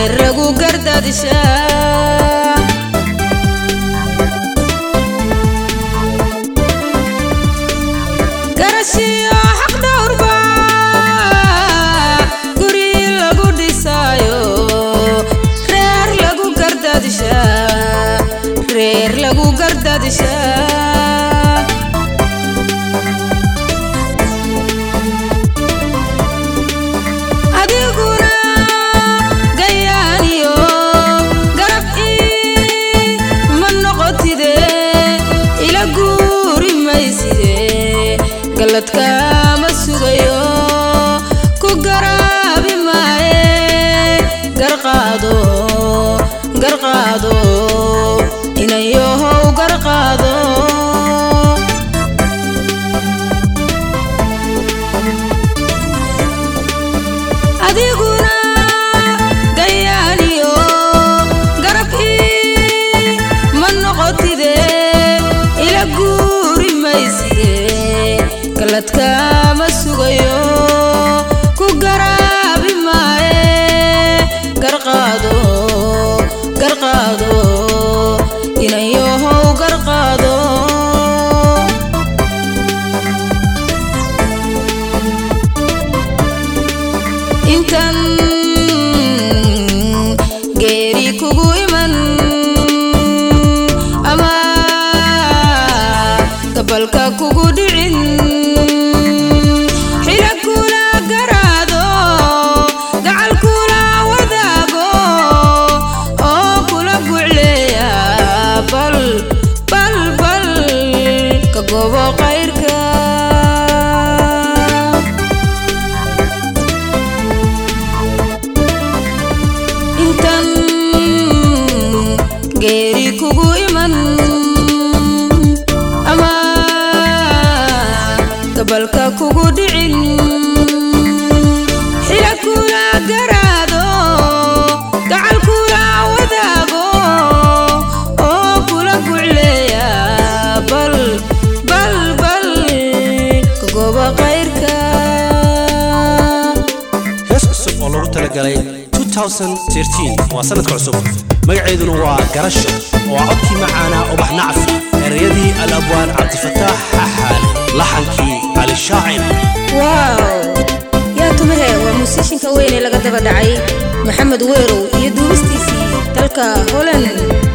reer lagu gardaadishaa garashiyo xaq dhowrba guri lagu dhisaayo reer lagu gardaadishaa reer lagu gardaadishaa adiguna gayaaniyo garab ii ma noqotide ila guuri mayside galladkaama sugayo ku garaabi maaye garqaado garqaado inayohow garqaado adiguna gayaaniyo garab ii ma noqotide ila guuri mayside galladkaama sugayo ku garaabi maaye garqaado garqaado inayohow garqaado intan geeri kugu iman ama gabalka kugu dhicin xila kula garaado gacal kula wadaago oo kula gucleeya bal bal bal ka gobo qayrka intan geeri kugu iman ama gabalka kugu dhicin xila kula garaado gacal kula wadaago oo kula gucleeya bal bal bal ka goba qayrka hees cusub oo loogu talagalay 2013 waa sanadka cusub magaceeduna waa garasho oo ah codkii macaana ubax nacfi ereyadii al-abwaan cabdifataax xaxaale laxankii cali shaacir waaw yaa tumahe waa muusishinka weyn ee laga daba dhacay maxamed weerow iyo duubistiisii dalka holand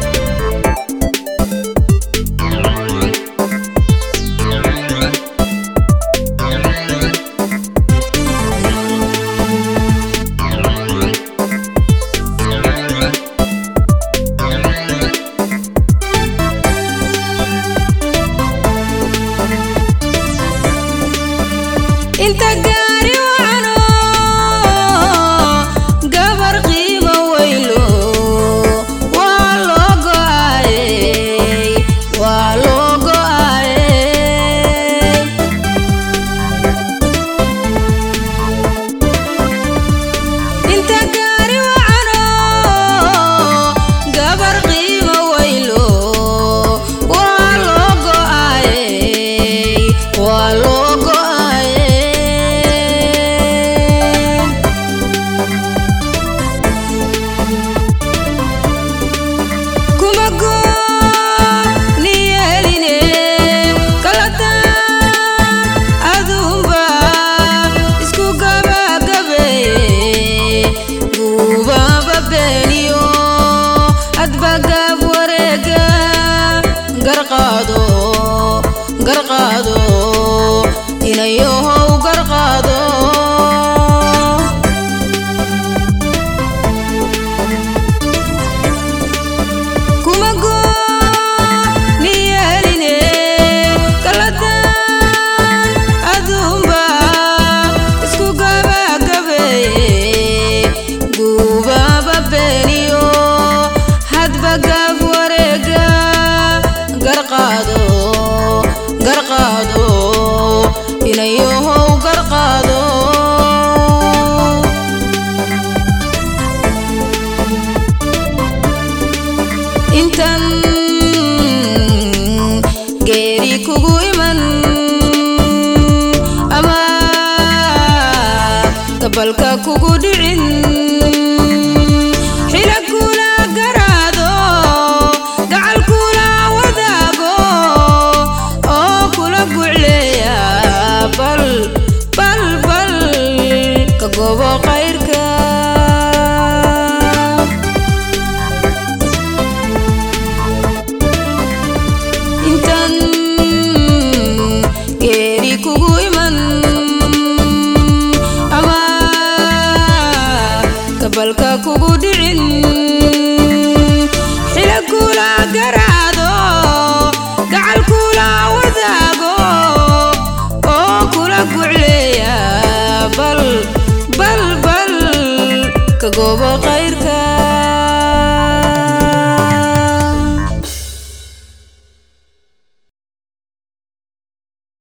inta gaari wacno gabar qiimo weylo waa loo go'aayey waa loo go'aayey inta gaari wacno gabar qiimo weylo waa loo go'aayey waa loo go'aayey kuma gooni yeeline kalataan aduunba isku gabagabeeye guubaaba beeniyo adbagaab wareega garqaado garqaado inayohow garqaado kuma gooni yeeline kalataan aduunba isku gabagabeeye guubaaba beeniyo hadbagaab wareega garqaado garqaado inayohow garqaado intan geeri kugu iman ama gabalka kugu dhicin goobo qayrka intaan geeri kugu iman ama gabalka kugu dhicin xila kula garaado gacal kula wadaago oo kula gucleeya bal bal bal ka goobo qayrka